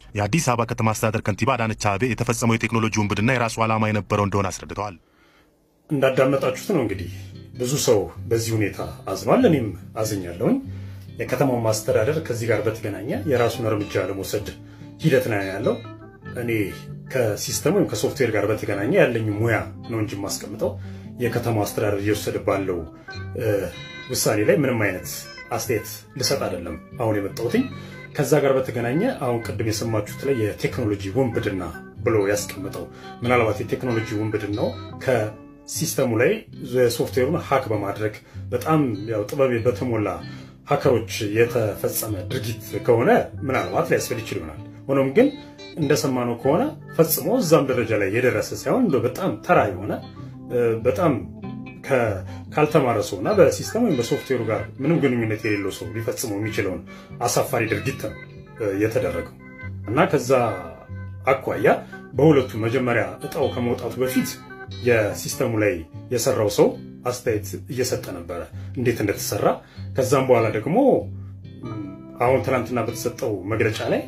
የአዲስ አበባ ከተማ አስተዳደር ከንቲባ አዳነች አቤቤ የተፈጸመው የቴክኖሎጂ ውንብድና የራሱ ዓላማ የነበረው እንደሆነ አስረድተዋል። እንዳዳመጣችሁት ነው እንግዲህ ብዙ ሰው በዚህ ሁኔታ አዝኗል። እኔም አዝኛለሁኝ። የከተማው ማስተዳደር ከዚህ ጋር በተገናኘ የራሱን እርምጃ ለመውሰድ ሂደት ነው ያለው። እኔ ከሲስተም ወይም ከሶፍትዌር ጋር በተገናኘ ያለኝ ሙያ ነው እንጂ የማስቀምጠው የከተማው አስተዳደር እየወሰደ ባለው ውሳኔ ላይ ምንም አይነት አስተያየት ልሰጥ አይደለም አሁን የመጣሁትኝ። ከዛ ጋር በተገናኘ አሁን ቅድም የሰማችሁት ላይ የቴክኖሎጂ ውንብድና ብሎ ያስቀምጠው ምናልባት የቴክኖሎጂ ውንብድናው ከሲስተሙ ላይ ሶፍትዌሩን ሀክ በማድረግ በጣም ያው ጥበብ በተሞላ ሀከሮች የተፈጸመ ድርጊት ከሆነ ምናልባት ሊያስፈል ይችል ይሆናል። ሆኖም ግን እንደሰማነው ከሆነ ፈጽሞ እዛም ደረጃ ላይ የደረሰ ሳይሆን እንደው በጣም ተራ የሆነ በጣም ካልተማረ ሰው እና በሲስተም ወይም በሶፍትዌሩ ጋር ምንም ግንኙነት የሌለው ሰው ሊፈጽመው የሚችለውን አሳፋሪ ድርጊት ነው የተደረገው እና ከዛ አኳያ በሁለቱ መጀመሪያ እጣው ከመውጣቱ በፊት የሲስተሙ ላይ የሰራው ሰው አስተያየት እየሰጠ ነበረ እንዴት እንደተሰራ። ከዛም በኋላ ደግሞ አሁን ትናንትና በተሰጠው መግለጫ ላይ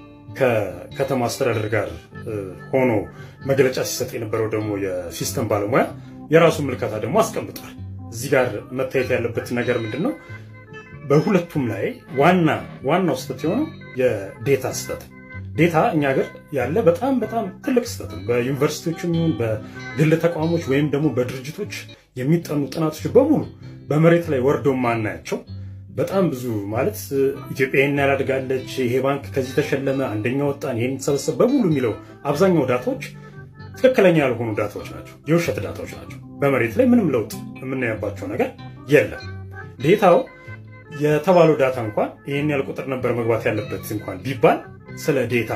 ከከተማ አስተዳደር ጋር ሆኖ መግለጫ ሲሰጥ የነበረው ደግሞ የሲስተም ባለሙያ የራሱን ምልከታ ደግሞ አስቀምጧል። እዚህ ጋር መታየት ያለበት ነገር ምንድን ነው? በሁለቱም ላይ ዋና ዋናው ስህተት የሆነው የዴታ ስህተት ዴታ እኛ ሀገር ያለ በጣም በጣም ትልቅ ስህተት ነው። በዩኒቨርሲቲዎችም ይሁን በግል ተቋሞች ወይም ደግሞ በድርጅቶች የሚጠኑ ጥናቶች በሙሉ በመሬት ላይ ወርደው ማናያቸው በጣም ብዙ ማለት ኢትዮጵያ ይህን ያላድጋለች፣ ይሄ ባንክ ከዚህ ተሸለመ፣ አንደኛ ወጣን፣ ይህን የተሰበሰብ በሙሉ የሚለው አብዛኛው ዳታዎች ትክክለኛ ያልሆኑ ዳታዎች ናቸው፣ የውሸት ዳታዎች ናቸው። በመሬት ላይ ምንም ለውጥ የምናየባቸው ነገር የለም። ዴታው የተባለው ዳታ እንኳን ይህን ያህል ቁጥር ነበር መግባት ያለበት እንኳን ቢባል ስለ ዴታ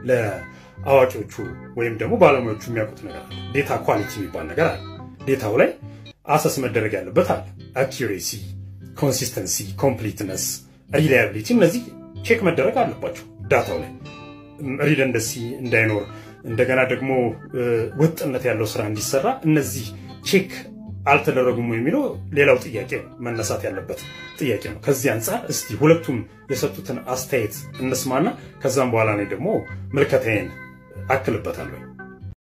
ለአዋቂዎቹ ወይም ደግሞ ባለሙያዎቹ የሚያውቁት ነገር አለ። ዴታ ኳሊቲ የሚባል ነገር አለ። ዴታው ላይ አሰስ መደረግ ያለበት አለ። አኪሬሲ፣ ኮንሲስተንሲ፣ ኮምፕሊትነስ፣ ሪላያቢሊቲ እነዚህ ቼክ መደረግ አለባቸው ዳታው ላይ ሪደንደሲ እንዳይኖር እንደገና ደግሞ ወጥነት ያለው ስራ እንዲሰራ እነዚህ ቼክ አልተደረጉም የሚለው ሌላው ጥያቄ ነው፣ መነሳት ያለበት ጥያቄ ነው። ከዚህ አንጻር እስቲ ሁለቱም የሰጡትን አስተያየት እንስማና ከዛም በኋላ እኔ ደግሞ ምልከታዬን አክልበታለሁ።